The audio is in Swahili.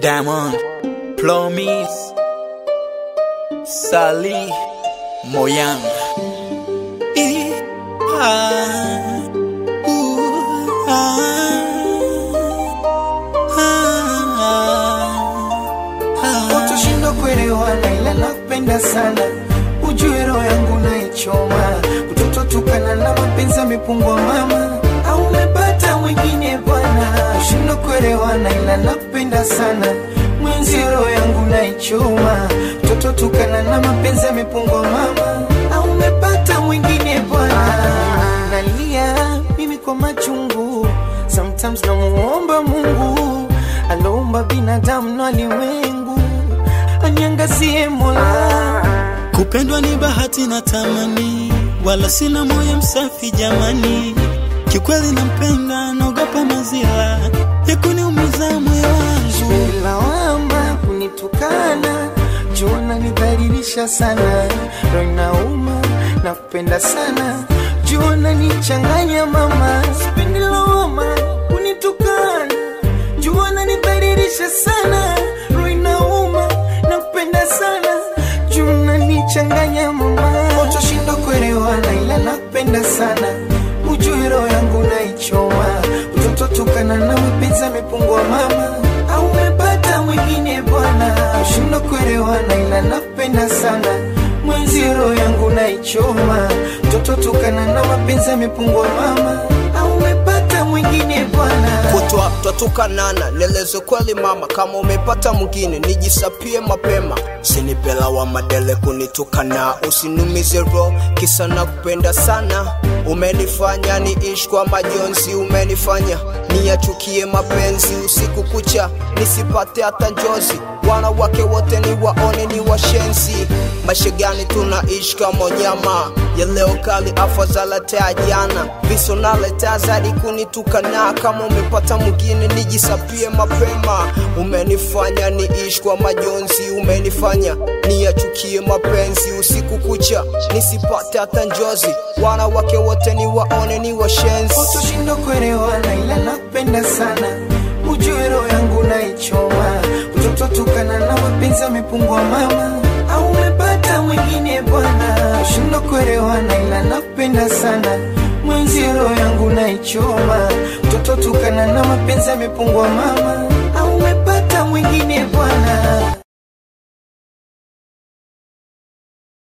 Diamond, Promise, Sally, Moyang. Eh, ah, ooh, ah, ah, ah. Utoshindwa kuelewana ila nakupenda sana, ujue roho yangu naichoma, kutototukana na mapenzi yamepungua mama, au umepata mwingine bwana. Shindwa kuelewana ila nakupenda sana, mwenzi roho yangu naichoma, kutototukana na mapenzi yamepungua mama, au umepata mwingine bwana. Nalia mimi kwa machungu, sometimes namuomba Mungu aloumba binadamu na ulimwengu anyangazie Mola. Kupendwa ni bahati na tamani, wala sina moyo msafi jamani. Kikweli nampenda, naogopa mazila ya kuniumiza moyo wangu. Lawama kunitukana, jua nidhalilisha sana, roho inauma na kupenda sana, jua nichanganya mama, sipendi lawama kunitukana, jua nidhalilisha sana, roho inauma na kupenda sana, jua nichanganya mama, utoshinda kuelewana, ila nakupenda sana, ujue roho yangu naichoma, utototukana na mapenzi yamepungua mama, au umepata mwingine bwana, ushinda kuelewana, ila nakupenda sana mwenzi roho yangu naichoma, mtoto tukana na mapenzi yamepungua mama, au umepata mwingine bwana. kutwa twatukanana, nieleze kweli mama, kama umepata mwingine nijisapie mapema, sinipela wa madele kunitukana, usinumize roho kisa na kupenda sana. Umenifanya niishi kwa majonzi, umenifanya niyachukie mapenzi usiku kucha, nisipate hata njozi. Wanawake wote ni waone ni washenzi, maisha gani tunaishi kama nyama ya leo kali, afadhali taa jana, viso naletea zaidi kunitukana. Kama umepata mwingine nijisapie mapema, umenifanya niishi kwa majonzi, umenifanya niyachukie mapenzi usiku kucha, nisipate hata njozi. Wanawake wote ni waone ni washenzi. Utoshinda kuelewana, ila nakupenda sana, ujue roho yangu naichoma, mtoto tukana na mapenzi yamepungua mama, au umepata mwingine bwana. Ushinda kuelewana, ila nakupenda sana, mwenzi roho yangu naichoma, mtoto tukana na mapenzi yamepungua mama, au umepata mwingine bwana.